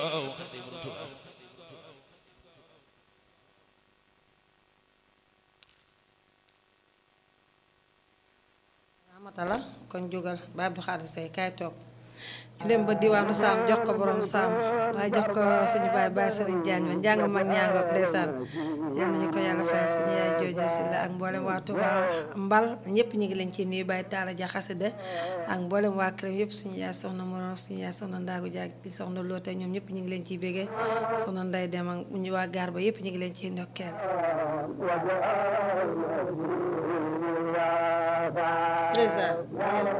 amatala kon jógal ba Abdou Khadir Seye kaay toog ñu dem ba diwaanu saam jox ko borom saam waaye jox ko suñu baay baay Serigne Diagne ma njàng mag ñaangoog ndeysaan yal nañu ko yàlla fay suñu yaay jooju si la ak mboolem waa Touba mbal ñëpp ñu ngi leen ci nuyu Baye Talla Dia xasida ak mboolem waa këram yëpp suñu yaay soxna Moro suñu yaay soxna Ndaagu Diak di soxna Loote ñoom ñëpp ñu ngi leen ciy bégee soxna Nday Dem ak ñu waa gaar ba yëpp ñu ngi leen ciy ndokkeel ndeysaan